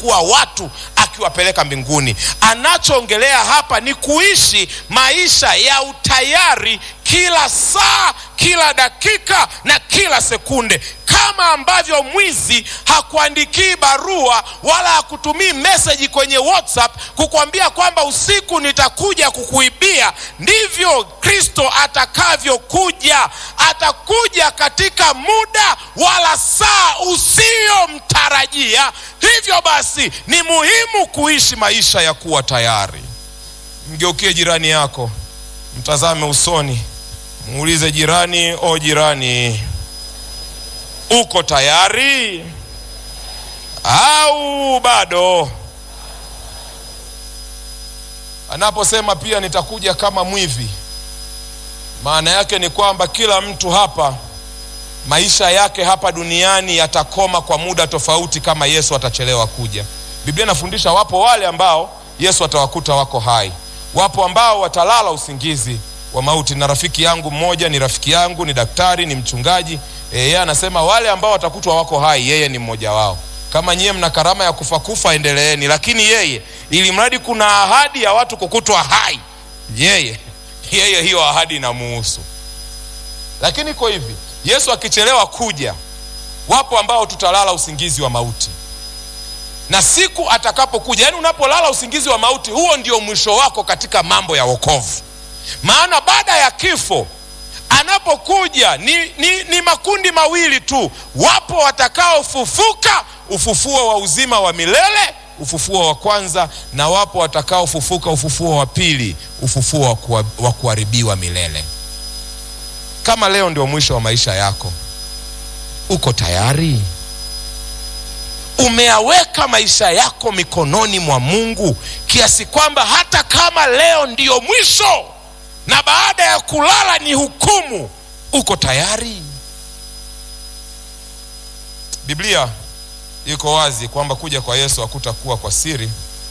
kuwachukua watu akiwapeleka mbinguni. Anachoongelea hapa ni kuishi maisha ya utayari kila saa, kila dakika na kila sekunde, kama ambavyo mwizi hakuandikii barua wala hakutumii meseji kwenye WhatsApp kukwambia kwamba usiku nitakuja kukuibia, ndivyo Kristo atakavyokuja. Atakuja katika muda wala saa usiyomtarajia. Hivyo basi ni muhimu kuishi maisha ya kuwa tayari. Mgeukie jirani yako, mtazame usoni, muulize jirani, o jirani, uko tayari au bado? Anaposema pia nitakuja kama mwivi, maana yake ni kwamba kila mtu hapa maisha yake hapa duniani yatakoma kwa muda tofauti kama Yesu atachelewa kuja. Biblia inafundisha wapo wale ambao Yesu atawakuta wako hai, wapo ambao watalala usingizi wa mauti. Na rafiki yangu mmoja, ni rafiki yangu, ni daktari, ni mchungaji, yeye anasema wale ambao watakutwa wako hai, yeye ni mmoja wao. Kama nyie mna karama ya kufa kufa, endeleeni, lakini yeye, ili mradi kuna ahadi ya watu kukutwa hai, yeye yeye hiyo ahadi inamuhusu. Lakini iko hivi, Yesu akichelewa kuja, wapo ambao tutalala usingizi wa mauti, na siku atakapokuja, yaani unapolala usingizi wa mauti, huo ndio mwisho wako katika mambo ya wokovu. Maana baada ya kifo anapokuja ni, ni, ni makundi mawili tu. Wapo watakaofufuka ufufuo wa uzima wa milele, ufufuo wa kwanza, na wapo watakaofufuka ufufuo wa pili, ufufuo wa kuharibiwa milele. Kama leo ndio mwisho wa maisha yako, uko tayari? Umeaweka maisha yako mikononi mwa Mungu kiasi kwamba hata kama leo ndiyo mwisho na baada ya kulala ni hukumu, uko tayari? Biblia iko wazi kwamba kuja kwa Yesu hakutakuwa kwa siri,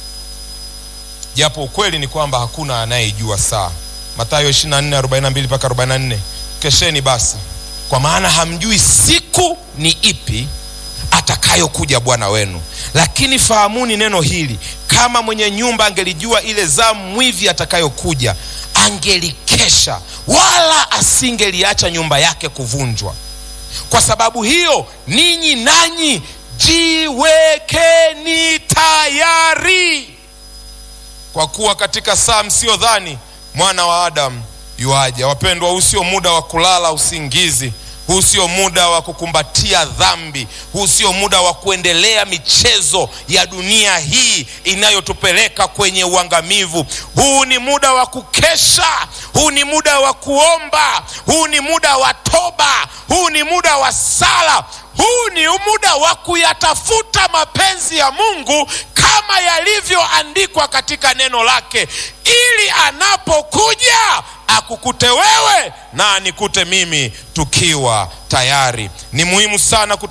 japo ukweli ni kwamba hakuna anayejua saa. Mathayo 24:42 mpaka 44. Kesheni basi, kwa maana hamjui siku ni ipi atakayokuja Bwana wenu. Lakini fahamuni neno hili, kama mwenye nyumba angelijua ile zamu mwivi atakayokuja, angelikesha wala asingeliacha nyumba yake kuvunjwa. Kwa sababu hiyo, ninyi nanyi jiwekeni tayari, kwa kuwa katika saa msiyodhani mwana wa Adamu yuaja. Wapendwa, huu sio muda wa kulala usingizi. Huu sio muda wa kukumbatia dhambi. Huu sio muda wa kuendelea michezo ya dunia hii inayotupeleka kwenye uangamivu. Huu ni muda wa kukesha. Huu ni muda wa kuomba. Huu ni muda wa toba. Huu ni muda wa sala. Huu ni muda wa kuyatafuta mapenzi ya Mungu kama yalivyoandikwa katika neno lake, ili anapokuja akukute wewe na anikute mimi tukiwa tayari. Ni muhimu sana